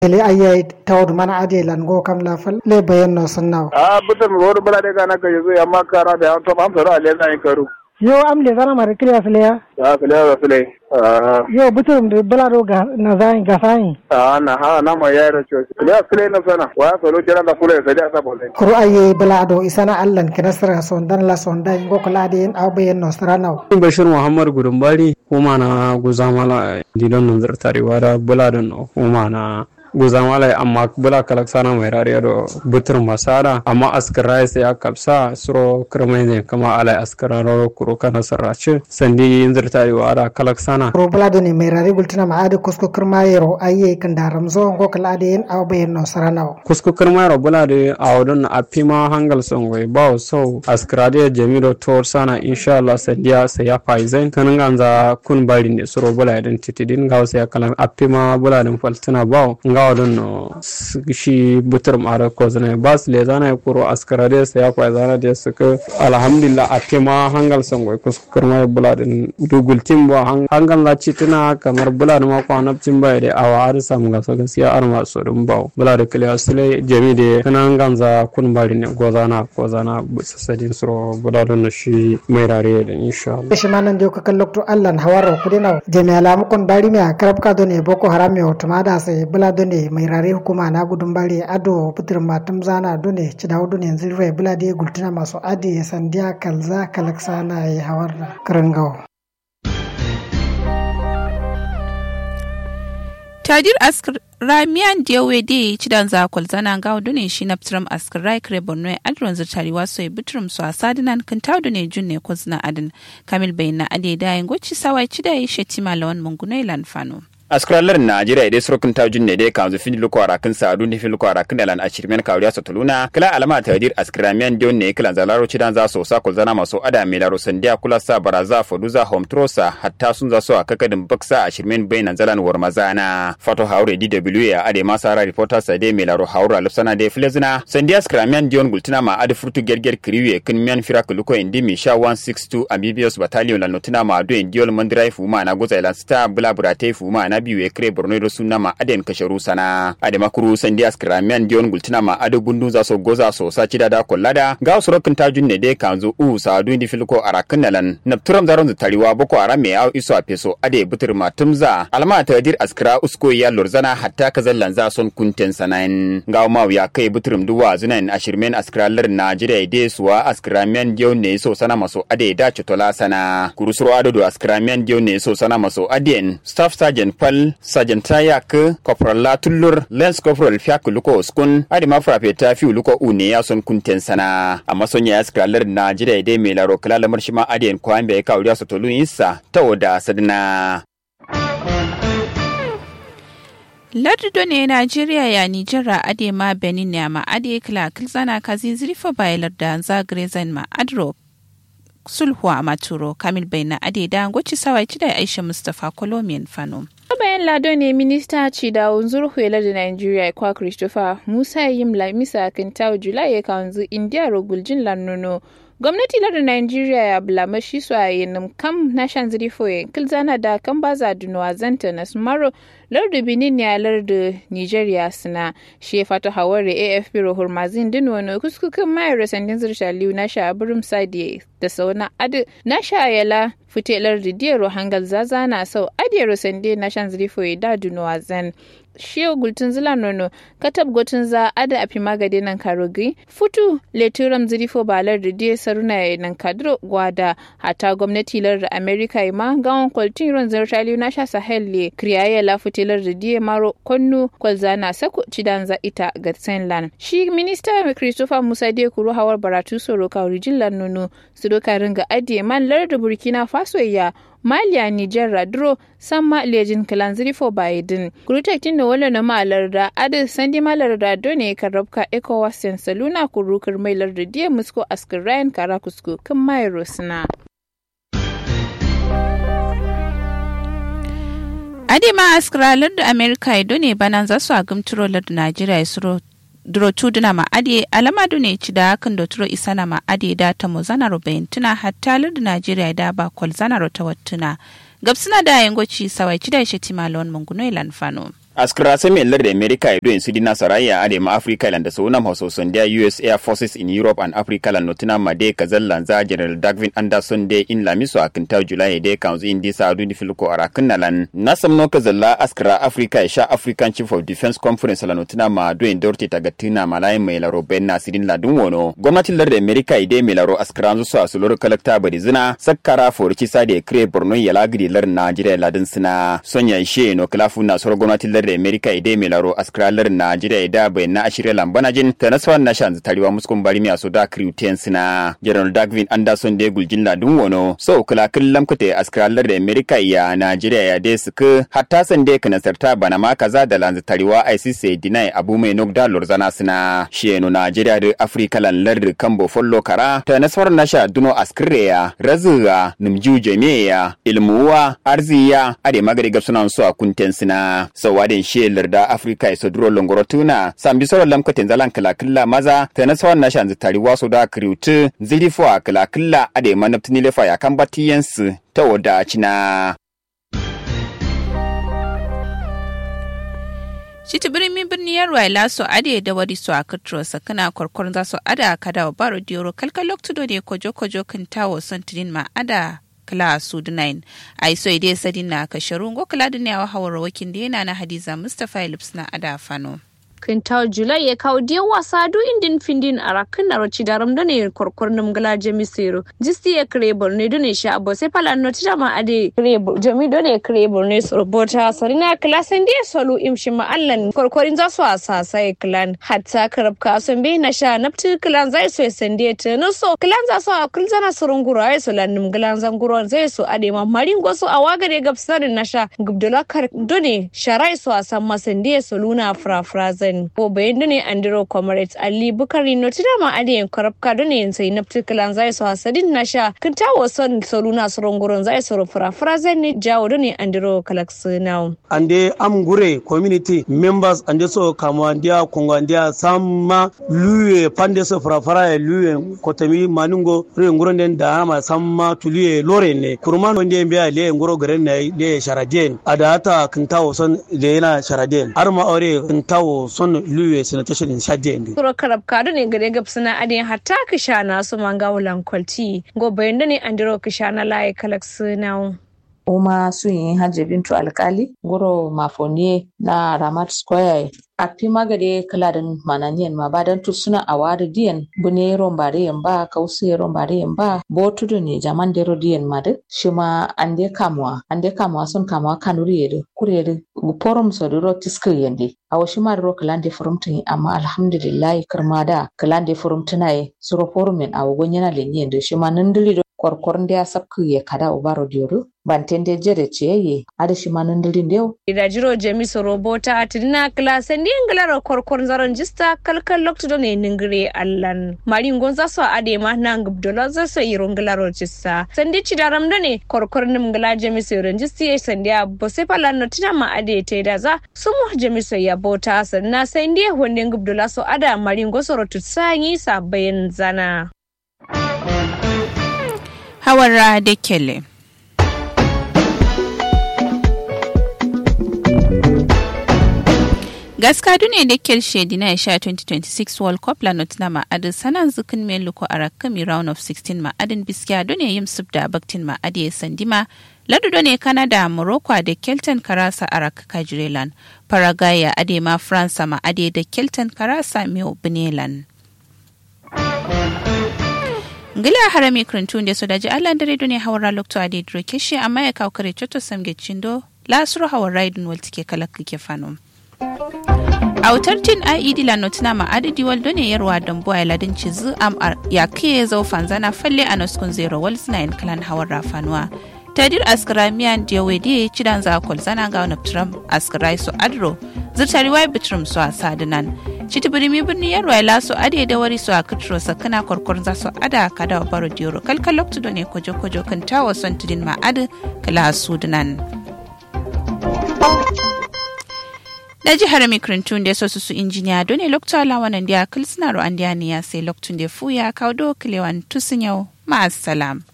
ele aye tawdu mana ade lan go kam la fal le bayan no sannaw a buta mi wodo bala de kana ka yezo ya makara da to am soro ale na karu yo am le zana mare kriya fle ya ya fle ya fle yo butum de bala do ga na zai ga sai a na ha na ma ya ro cho fle fle na sana wa soro jira da fle sai da sa bole kuru aye bala do isana allan kinasra son dan la son dan go kala de en aw bayan no saranaw bashir muhammad gudumbari kuma na guzamala didon nan zartari wada bula don kuma na guzamala amma bula kalak sana mai rariya do butur masara amma askara sai ya kapsa suro kirmai ne kama alai askara ro kuro kana sarrace sandi zartari wada kalak sana kuru bala do ne mai rari gultina ma ade kusko kirma yero aye kan da ramzo go kala de en aw bayan no saranaw kusko kirmai ro bula de awdon apima hangal songwe bawo so askara de jamido tor sana inshallah sandiya sai ya faizen kanin ganza kun bari ne suro bula idan titidin gawo sai kala apima bula din faltina bawo ngawo don no shi butur mara ko zana bas le zana kuro askara de sai ya faizana de suka alhamdulillah apima hangal songwe kusko kirmai bula din dugul timbo hangal la citina kamar bula da mako anabcin bai da awa har samu ga so gaskiya ar ma so dum bawo bula da kiliya sule jami de kanan ganza kun bari ne gozana gozana sasadin suro bula da shi mai rare da insha Allah shi manan de ko kallokto Allah hawaro kudina jami alamu kon bari me karab ka do ne boko haram yo tumada sai bula do ne mai rare hukuma na gudun bari ado putir matum zana do ne ci dawo do ne zirwe bula de gultuna masu adi sandiya kalza kalaksana ya hawar karangawo tadir askar ramiyan diyawe de cidan za kwalzana ga ne shi na ptram askar rai kare borno adron zirtari waso ya bitrum su a sadinan kan taudu ne jun ne ko zina adin kamil bayin na ade da yin goci sawai cida ya shetima lawan mungunai lanfano. askralar najeriya dai surukin ta junne dai kanzu fin luko arakin sa adu fin luko arakin dalan ashirmen kawriya sa tuluna kala alama ta dir askramian dion ne kala zalaro cidan za so sa kul zana maso ada me laro sandiya kula sa baraza foduza home trosa hatta sun za so akakadin baksa ashirmen bainan zalan war mazana fato haure dw ya ade masara reporter sa dai me laro haura lufsana dai flezina sandiya askramian dion gultina ma ade furtu gerger kriwe kin mian firak luko indi mi sha 162 amphibious battalion la notina ma ado indiol mandrai fuma na goza ilan star bula burate fuma na biyu ya kire borno da suna ma aden kasharu sana ade makuru sandi askramian dion gultina ma ade gundun za so goza so sa cida da kollada ga surokin tajun ne dai kanzu u sa du indi filko arakin nalan napturam zaron zu tariwa boko arame au iso a peso ade butur matumza alma ta dir askra usko ya lorzana hatta kazallan za son kunten sanain ga ma ya kai buturum duwa zunan ashirmen askralar najeriya de suwa askramian dion ne so sana maso ade da chutola sana kurusuro ado askramian dion ne so sana maso aden staff sergeant pal sergeant tayak corporal latullur lens corporal fiak luko uskun adi mafra ta fi luko une ya son kunten sana amma son ya skralar najeriya dai mai laro kala lamar shi ma adiyan kwan bai kawo ya sotolu insa ta wada sadina lardo ne najeriya ya nijera ade ma benin ne ma ade kila kilzana kazi zirifa bayalar da zagre zan ma adro sulhu a maturo kamil bai na ade da gwaci sawai da aisha mustapha kolomiyan fano bayan lado ne minista ci da unzur huela da nigeria kwa christopher musa yim lamisa kintau julai ya kanzu india roguljin lannono gwamnati lardin nigeria ya bulama shi su a yanin kam na shan zirifoye kilzana da kan baza dunuwa zanta na sumaro lardu benin ya lardu nigeria suna shi ya fata hawari afp rohur mazin din wani kuskukan mayar sandin zirsha liyu na sha abirin sadiye da sauna adu na sha yala fitelar da diyar hangal zaza na sau adiyar sande na shan zirifoye da dunuwa zan shiyo gultun zila nono katab gotun za ada api magade nan karogi futu leturam zirifo balar da diya saruna ya nan kadro gwada hata gwamnati lar da amerika ma gawon kwaltin ron zartali na sha sahel le kriyaye la futilar da diya maro konnu kwalza na sako cidan za ita ga senlan shi minista christopher musa de kuro hawar baratu soro kawrijin lan nono su doka ringa adiye man lar da burkina faso ya Maliya Nijar Radro san ma lejin kalan zirifo Biden. Kurutek da wala na malar da adil sandi malar da done kan rabka ECOWAS yan saluna kurukar mai larda diya musko askar Ryan Karakusku kan mai Rosna. Adema askaralar da Amerika ya done banan za su a gumturo da Najeriya ya suro duro tuduna ma ade alama ne ci da hakan da turo isana ma ade da ta mu zana rubayin tuna hatta da Najeriya da ba kwal zana ta wattuna gabsuna da yangoci sawai ci da shi timalon munguno ilan fano. askra semi lar da america do in sidina saraya ade ma africa land so nam hoso sondia us air forces in europe and africa land notina made kazal lanza general dagvin anderson de in lamiso akinta july de council in disa adu di filko arakin nalan nasam no kazalla askra africa sha african chief of defense conference la notina ma do in dorti tagatina malai mai laro benna sidin ladun wono gwamnatin lar da america ide mai laro askra zo so asulor kalakta bari zina sakkara forki sade kre borno yala gidi lar najeriya ladin sina sonya she no klafu na soro gwamnatin lar da america ide mai laro askra lar najeriya da bai na ashirya lambana jin ta nasawan na shan tariwa muskun bari mi da crew ten sina general dagvin anderson de guljin ladun wono so kula killam kute askra lar da america ya najeriya ya de suka hatta san de kana sarta bana ma kaza da lanzu tariwa icc dinai abu mai nokda lorzana sina sheno najeriya da africa lan lar kambo follo kara ta nasarar nasha duno askreya razuga numju jami'a ilmuwa arziya ade magari gabsunan su a kunten sina sawadin shelar da africa iso duro longoro tuna sambi soro lamkatin zalan kalakilla maza ta nasarar nasha zitari waso da kriutu zilifo a kalakilla ade manaptini lefa ya kan batiyansu ta wada cina Shiti birnin birni yarwa laso ade da wari su a katro sakana kwarkwar za su ada kada wa baro diyoro kalkal loktudo ne kojo kojo kan tawo son tidin ma ada kala su dunain ai so ide sadin na kasharu ngo kala duniya wa hawar wakin da yana na hadiza mustapha lips na ada fano. kintaw julai ya kawo diyan wasa du indin findin a rakin na roci daram da ne korkor nam gala jami sero jisti ya kare borne do ne sha abo sai pala no tira ma ade kare jami do ne kare borne so bota sarina klasen dia solu imshi ma allan korkorin za su asa sai clan hatta karab ka son be na sha napti clan zai so sende ta no so clan za su akul zana surun gura ai so lan glan zan gura zai so ade ma marin go so awaga de gabsarin na sha gubdula kar do ne sharai so asan masende so luna fra fra zai ko bayan da ne andiro comrades ali bukari no tida ma adiyan karabka da ne sai na particular zai so hasadin na sha kan tawo son soluna soron gurin zai so fura fura zai ne jawo da ne andiro kalax now ande am gure community members ande so kama ndia kongo ndia samma luye pande so fura fura e luye kotami maningo re nguro den da ma samma tuliye lore ne kurman wonde mbiya le nguro gare ne le sharaden ada ata kan tawo son le yana sharaden arma aure kan tawo son luwe sanitation in shadde ndi suro karab kadu ne gare gab suna adin hatta kishana su manga wulan kwalti go bayan da ne andiro kishana laye kalax now uma sun yi hajji bintu alkali guro mafoniye na ramat square a fi magade kaladin mananiyan ma badan tu suna a wari diyan bune rombare yan ba kausu rombare yan ba botudu ne jaman dero diyan ma de shi ma an de kamuwa an de kamuwa sun kamuwa kanuri yede kurede forum so duro tiskir yende a washi ma duro kalande forum tun amma alhamdulillah kirma da kalande forum tunaye suro forum en a wugon yana lenyen de shi ma nan dili korkor ndia sabku ye kada ubaro dioru bantende jere cheye ada shimano ndili ndio ida jiro jemi soro bota atina klase ndi nglaro korkor zaron jista kalkal lokto do ne ningre allan mari ngonza so ade ma nang bdola za so iro nglaro jista sandi chidaram do ne korkor nim ngla jemi soro jisti ye sandi abo se pala no tina ma ade te da za sumu jemi so ya bota sanna sandi honde ngubdola so ada mari ngosoro tutsanyi sa bayan zana hawara da kele. gaska dune da kel shedi na sha 2026 world cup la not ma adin sanan zukin men luko a rakami round of 16 ma adin biskiya dune yim sub da baktin ma adiye sandima ladu dune canada morocco da kelton karasa a rakaka jirelan paraguay ade ma france ma ade da kelton karasa meu benelan ngila harami krintun da sodaji allah dare dune hawara lokto ade dro keshi amma ya kawo kare choto samge chindo lasuro hawara idun waltike kalak ke fanom autar jin ied la notina ma adadi waldo ne yarwa don buwa ladin cizu am ya kiye zau fanzana falle a noskun zero wals na in clan hawar rafanuwa tadir askara miyan diyawe diye cidan za kol zana ga wani tram askara su adro zirtari wai bitrum su a sadinan citi birimi birni yarwa ya laso ade da wari su a kitro sakana korkor za su ada kada wa baro diyoro kalkal loktu ne kojo kojo kan tawa son tudin ma adi kala sudunan. da jihar mikrintun da sosu su injiniya dole lokta lawanan da kilsina ro an ne ya sai loktun da fuya kawo do kilewan tusun yau ma'asalam.